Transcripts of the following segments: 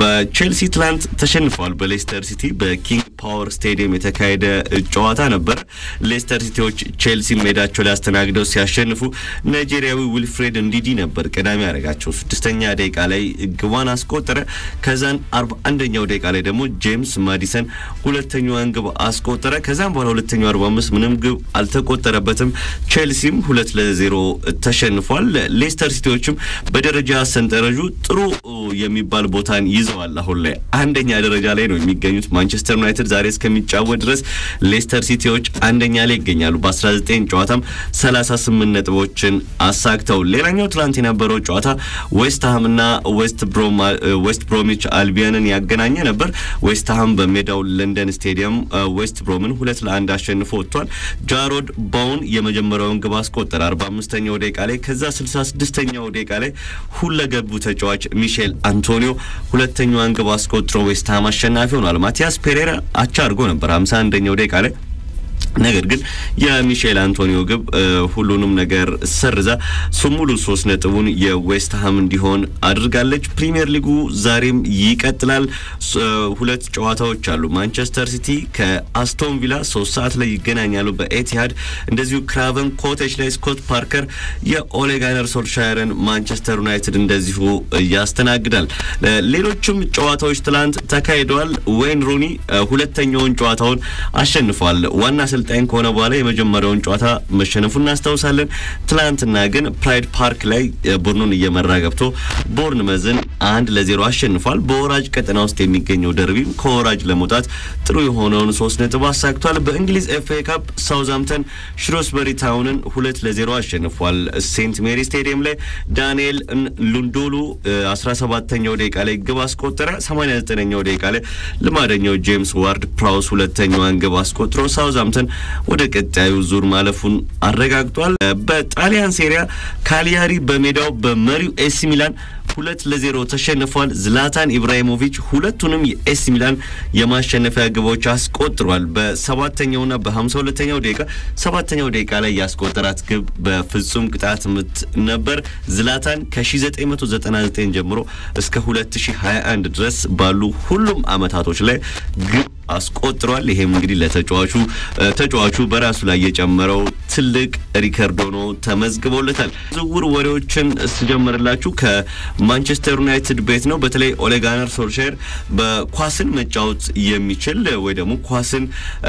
በቼልሲ ትላንት ተሸንፈዋል በሌስተር ሲቲ በኪንግ ፓወር ስቴዲየም የተካሄደ ጨዋታ ነበር። ሌስተር ሲቲዎች ቼልሲ ሜዳቸው ላይ አስተናግደው ሲያሸንፉ ናይጄሪያዊ ዊልፍሬድ እንዲዲ ነበር ቀዳሚ ያደረጋቸው። ስድስተኛ ደቂቃ ላይ ግቧን አስቆጠረ። ከዛን አርባ አንደኛው ደቂቃ ላይ ደግሞ ጄምስ ማዲሰን ሁለተኛዋን ግብ አስቆጠረ። ከዛም በኋላ ሁለተኛው አርባ አምስት ምንም ግብ አልተቆጠረበትም። ቼልሲም ሁለት ለዜሮ ተሸንፏል። ሌስተር ሲቲዎችም በደረጃ ሰንጠረዡ ጥሩ የሚባል ቦታን ይዘዋል። አሁን ላይ አንደኛ ደረጃ ላይ ነው የሚገኙት። ማንቸስተር ዩናይትድ ዛሬ እስከሚጫወት ድረስ ሌስተር ሲቲዎች አንደኛ ላይ ይገኛሉ። በ19 ጨዋታም 38 ነጥቦችን አሳክተው። ሌላኛው ትላንት የነበረው ጨዋታ ዌስትሃምና ዌስት ብሮሚች አልቢዮንን ያገናኘ ነበር። ዌስትሃም በሜዳው ለንደን ስቴዲየም ዌስት ብሮምን ሁለት ለአንድ አሸንፎ ወጥቷል። ጃሮድ ባውን የመጀመሪያውን ግብ አስቆጠረ 45ኛው ደቂቃ ላይ። ከዛ 66ኛው ደቂቃ ላይ ሁለገቡ ተጫዋች ሚሼል አንቶኒዮ ሁለተኛዋን ግብ አስቆጥሮ ዌስትሃም አሸናፊ ሆኗል። ማቲያስ ፔሬራ አቻ አድርጎ ነበር 51ኛው ደቂቃ ላይ ነገር ግን የሚሼል አንቶኒዮ ግብ ሁሉንም ነገር ሰርዛ ሙሉ ሶስት ነጥቡን የዌስትሃም እንዲሆን አድርጋለች። ፕሪሚየር ሊጉ ዛሬም ይቀጥላል። ሁለት ጨዋታዎች አሉ። ማንቸስተር ሲቲ ከአስቶን ቪላ ሶስት ሰዓት ላይ ይገናኛሉ በኤቲሃድ። እንደዚሁ ክራቨን ኮቴጅ ላይ ስኮት ፓርከር የኦሌ ጋነር ሶልሻየርን ማንቸስተር ዩናይትድ እንደዚሁ ያስተናግዳል። ሌሎችም ጨዋታዎች ትላንት ተካሂደዋል። ዌይን ሩኒ ሁለተኛውን ጨዋታውን አሸንፏል። ዋና አሰልጣኝ ከሆነ በኋላ የመጀመሪያውን ጨዋታ መሸነፉ እናስታውሳለን። ትላንትና ግን ፕራይድ ፓርክ ላይ ቡድኑን እየመራ ገብቶ ቦርንመዝን አንድ ለዜሮ አሸንፏል። በወራጅ ቀጠና ውስጥ የሚገኘው ደርቢም ከወራጅ ለመውጣት ጥሩ የሆነውን ሶስት ነጥብ አሳክቷል። በእንግሊዝ ኤፍ ኤ ካፕ ሳውዝሃምተን ሽሮስበሪ ታውንን ሁለት ለዜሮ አሸንፏል። ሴንት ሜሪ ስቴዲየም ላይ ዳንኤል ሉንዶሉ 17ኛው ደቂቃ ላይ ግብ አስቆጠረ። 89ኛው ደቂቃ ላይ ልማደኛው ጄምስ ዋርድ ፕራውስ ሁለተኛዋን ግብ አስቆጥሮ ሳውዝሃምተን ወደ ቀጣዩ ዙር ማለፉን አረጋግጧል። በጣሊያን ሴሪያ ካሊያሪ በሜዳው በመሪው ኤሲ ሚላን ሁለት ለዜሮ ተሸንፏል። ዝላታን ኢብራሂሞቪች ሁለቱንም የኤሲ ሚላን የማሸነፊያ ግቦች አስቆጥሯል። በሰባተኛውና በሀምሳ ሁለተኛው ደቂቃ ሰባተኛው ደቂቃ ላይ ያስቆጠራት ግብ በፍጹም ቅጣት ምት ነበር። ዝላታን ከ1999 ጀምሮ እስከ 2021 ድረስ ባሉ ሁሉም አመታቶች ላይ ግብ አስቆጥሯል። ይሄም እንግዲህ ለተጫዋቹ ተጫዋቹ በራሱ ላይ የጨመረው ትልቅ ሪከርድ ሆኖ ተመዝግቦለታል። ዝውውር ወሬዎችን ስጀምርላችሁ ከማንቸስተር ዩናይትድ ቤት ነው። በተለይ ኦሌ ጋነር ሶልሻየር በኳስን መጫወት የሚችል ወይ ደግሞ ኳስን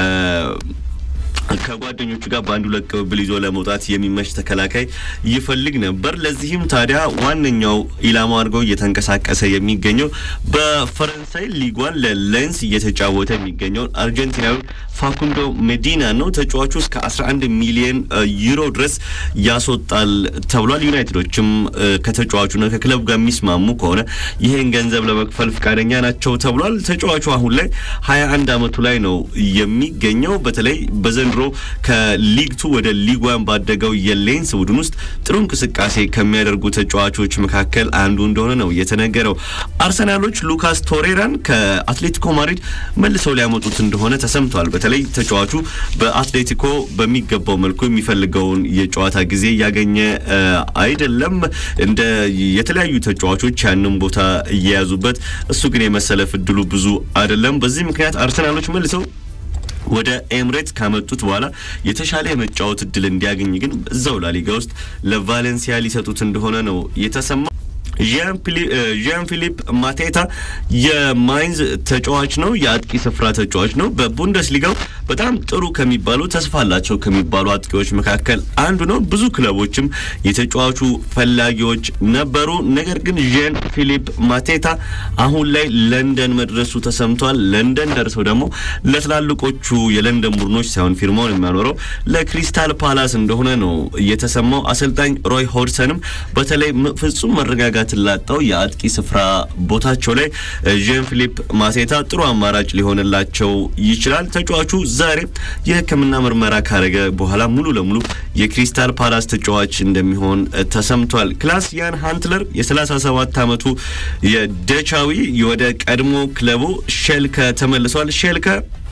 ከጓደኞቹ ጋር በአንድ ሁለት ቅብብል ይዞ ለመውጣት የሚመች ተከላካይ ይፈልግ ነበር። ለዚህም ታዲያ ዋነኛው ኢላማ አድርገው እየተንቀሳቀሰ የሚገኘው በፈረንሳይ ሊጓን ለሌንስ እየተጫወተ የሚገኘውን አርጀንቲናዊ ፋኩንዶ ሜዲና ነው። ተጫዋቹ እስከ 11 ሚሊዮን ዩሮ ድረስ ያስወጣል ተብሏል። ዩናይትዶችም ከተጫዋቹና ከክለቡ ጋር የሚስማሙ ከሆነ ይህን ገንዘብ ለመክፈል ፈቃደኛ ናቸው ተብሏል። ተጫዋቹ አሁን ላይ 21 ዓመቱ ላይ ነው የሚገኘው። በተለይ በዘንድሮ ከሊግ ቱ ወደ ሊግ ዋን ባደገው የሌንስ ቡድን ውስጥ ጥሩ እንቅስቃሴ ከሚያደርጉ ተጫዋቾች መካከል አንዱ እንደሆነ ነው የተነገረው። አርሰናሎች ሉካስ ቶሬራን ከአትሌቲኮ ማድሪድ መልሰው ሊያመጡት እንደሆነ ተሰምቷል። በተለይ ተጫዋቹ በአትሌቲኮ በሚገባው መልኩ የሚፈልገውን የጨዋታ ጊዜ እያገኘ አይደለም። እንደ የተለያዩ ተጫዋቾች ያንን ቦታ እየያዙበት፣ እሱ ግን የመሰለፍ እድሉ ብዙ አይደለም። በዚህ ምክንያት አርሰናሎች መልሰው ወደ ኤምሬት ካመጡት በኋላ የተሻለ የመጫወት እድል እንዲያገኝ ግን እዛው ላሊጋ ውስጥ ለቫሌንሲያ ሊሰጡት እንደሆነ ነው የተሰማ። ዣን ፊሊፕ ማቴታ የማይንዝ ተጫዋች ነው። የአጥቂ ስፍራ ተጫዋች ነው። በቡንደስሊጋው በጣም ጥሩ ከሚባሉ ተስፋ አላቸው ከሚባሉ አጥቂዎች መካከል አንዱ ነው። ብዙ ክለቦችም የተጫዋቹ ፈላጊዎች ነበሩ። ነገር ግን ዣን ፊሊፕ ማቴታ አሁን ላይ ለንደን መድረሱ ተሰምቷል። ለንደን ደርሰው ደግሞ ለትላልቆቹ የለንደን ቡድኖች ሳይሆን ፊርማውን የሚያኖረው ለክሪስታል ፓላስ እንደሆነ ነው የተሰማው። አሰልጣኝ ሮይ ሆድሰንም በተለይ ፍጹም መረጋጋት ላጣው የአጥቂ ስፍራ ቦታቸው ላይ ዣን ፊሊፕ ማቴታ ጥሩ አማራጭ ሊሆንላቸው ይችላል። ተጫዋቹ ዛሬ የሕክምና ምርመራ ካረገ በኋላ ሙሉ ለሙሉ የክሪስታል ፓላስ ተጫዋች እንደሚሆን ተሰምቷል። ክላስ ያን ሃንትለር የ37 ዓመቱ የደቻዊ ወደ ቀድሞ ክለቡ ሼልከ ተመልሷል። ሼልከ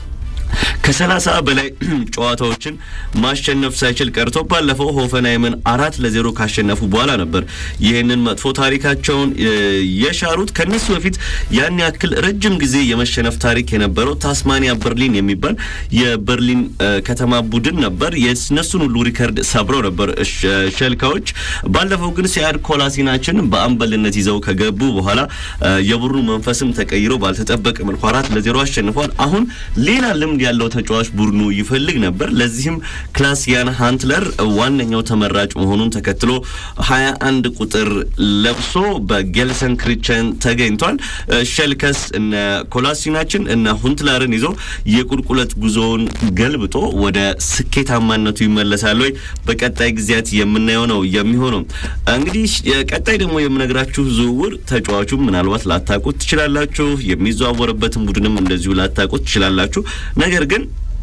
ከሰላሳ በላይ ጨዋታዎችን ማሸነፍ ሳይችል ቀርቶ ባለፈው ሆፈንሃይምን አራት ለዜሮ ካሸነፉ በኋላ ነበር ይህንን መጥፎ ታሪካቸውን የሻሩት። ከነሱ በፊት ያን ያክል ረጅም ጊዜ የመሸነፍ ታሪክ የነበረው ታስማኒያ በርሊን የሚባል የበርሊን ከተማ ቡድን ነበር። የነሱን ሁሉ ሪከርድ ሰብረው ነበር ሸልካዎች። ባለፈው ግን ሲያድ ኮላሲናችን በአምበልነት ይዘው ከገቡ በኋላ የቡድኑ መንፈስም ተቀይሮ ባልተጠበቀ መልኩ አራት ለዜሮ አሸንፏል። አሁን ሌላ ልምድ ያለው ተጫዋች ቡድኑ ይፈልግ ነበር። ለዚህም ክላሲያን ሃንትለር ዋነኛው ተመራጭ መሆኑን ተከትሎ ሀያ አንድ ቁጥር ለብሶ በጌልሰን ክሪቸን ተገኝቷል። ሸልከስ እነ ኮላሲናችን እነ ሁንትለርን ይዞ የቁልቁለት ጉዞውን ገልብጦ ወደ ስኬታማነቱ ይመለሳል ወይ በቀጣይ ጊዜያት የምናየው ነው የሚሆነው። እንግዲህ ቀጣይ ደግሞ የምነግራችሁ ዝውውር ተጫዋቹም ምናልባት ላታውቁት ትችላላችሁ፣ የሚዘዋወርበትን ቡድንም እንደዚሁ ላታውቁት ትችላላችሁ። ነገር ግን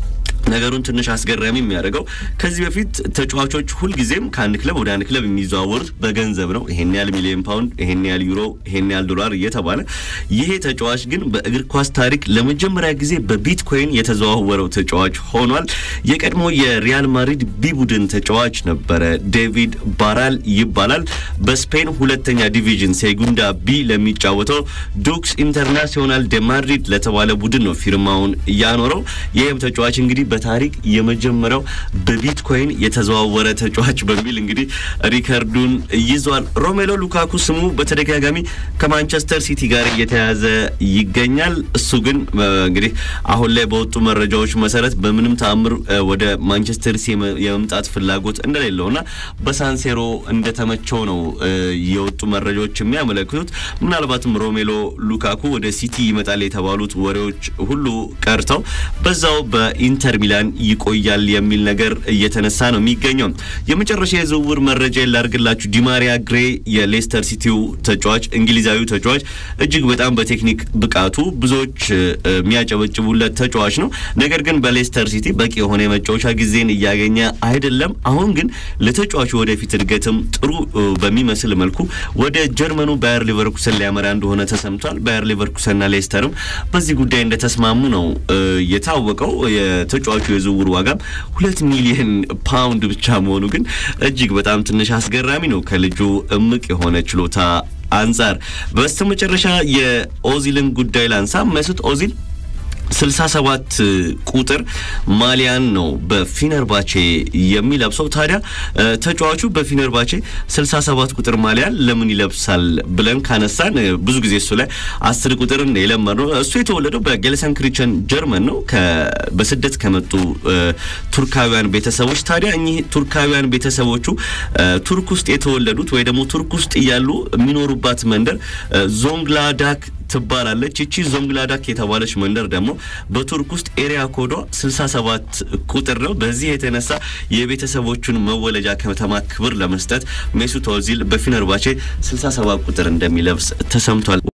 ነገሩን ትንሽ አስገራሚ የሚያደርገው ከዚህ በፊት ተጫዋቾች ሁልጊዜም ከአንድ ክለብ ወደ አንድ ክለብ የሚዘዋወሩት በገንዘብ ነው። ይሄን ያህል ሚሊዮን ፓውንድ፣ ይሄን ያህል ዩሮ፣ ይሄን ያህል ዶላር እየተባለ ይሄ ተጫዋች ግን በእግር ኳስ ታሪክ ለመጀመሪያ ጊዜ በቢትኮይን የተዘዋወረው ተጫዋች ሆኗል። የቀድሞ የሪያል ማድሪድ ቢ ቡድን ተጫዋች ነበረ። ዴቪድ ባራል ይባላል። በስፔን ሁለተኛ ዲቪዥን ሴጉንዳ ቢ ለሚጫወተው ዱክስ ኢንተርናሲዮናል ደ ማድሪድ ለተባለ ቡድን ነው ፊርማውን ያኖረው። ይህም ተጫዋች እንግዲህ በታሪክ የመጀመሪያው በቢትኮይን የተዘዋወረ ተጫዋች በሚል እንግዲህ ሪከርዱን ይዟል። ሮሜሎ ሉካኩ ስሙ በተደጋጋሚ ከማንቸስተር ሲቲ ጋር እየተያዘ ይገኛል። እሱ ግን እንግዲህ አሁን ላይ በወጡ መረጃዎች መሰረት በምንም ተአምር ወደ ማንቸስተር ሲቲ የመምጣት ፍላጎት እንደሌለውና በሳንሴሮ እንደተመቸው ነው የወጡ መረጃዎች የሚያመለክቱት። ምናልባትም ሮሜሎ ሉካኩ ወደ ሲቲ ይመጣል የተባሉት ወሬዎች ሁሉ ቀርተው በዛው በኢንተር ሚላን ይቆያል የሚል ነገር እየተነሳ ነው የሚገኘው። የመጨረሻ የዝውውር መረጃ ላርግላችሁ። ዲማሪያ ግሬ የሌስተር ሲቲው ተጫዋች እንግሊዛዊው ተጫዋች እጅግ በጣም በቴክኒክ ብቃቱ ብዙዎች የሚያጨበጭቡለት ተጫዋች ነው። ነገር ግን በሌስተር ሲቲ በቂ የሆነ የመጫወቻ ጊዜን እያገኘ አይደለም። አሁን ግን ለተጫዋቹ ወደፊት እድገትም ጥሩ በሚመስል መልኩ ወደ ጀርመኑ ባየር ሊቨርኩሰን ሊያመራ እንደሆነ ተሰምቷል። ባየር ሊቨርኩሰንና ሌስተርም በዚህ ጉዳይ እንደተስማሙ ነው የታወቀው። የተጫዋቹ የዝውውር ዋጋም ሁለት ሚሊዮን ፓውንድ ብቻ መሆኑ ግን እጅግ በጣም ትንሽ አስገራሚ ነው ከልጁ እምቅ የሆነ ችሎታ አንጻር። በስተመጨረሻ የኦዚልን ጉዳይ ላንሳ። መስት ኦዚል ስልሳ ሰባት ቁጥር ማሊያን ነው በፊነርባቼ የሚለብሰው። ታዲያ ተጫዋቹ በፊነርባቼ ስልሳ ሰባት ቁጥር ማሊያን ለምን ይለብሳል ብለን ካነሳን ብዙ ጊዜ እሱ ላይ አስር ቁጥርን የለመድ ነው። እሱ የተወለደው በጌልሰን ክሪቸን ጀርመን ነው በስደት ከመጡ ቱርካውያን ቤተሰቦች። ታዲያ እኚህ ቱርካውያን ቤተሰቦቹ ቱርክ ውስጥ የተወለዱት ወይ ደግሞ ቱርክ ውስጥ እያሉ የሚኖሩባት መንደር ዞንግላዳክ ትባላለች። ይቺ ዞንግላዳክ የተባለች መንደር ደግሞ በቱርክ ውስጥ ኤሪያ ኮዷ 67 ቁጥር ነው። በዚህ የተነሳ የቤተሰቦቹን መወለጃ ከተማ ክብር ለመስጠት ሜሱት ኦዚል በፊነርባቼ 67 ቁጥር እንደሚለብስ ተሰምቷል።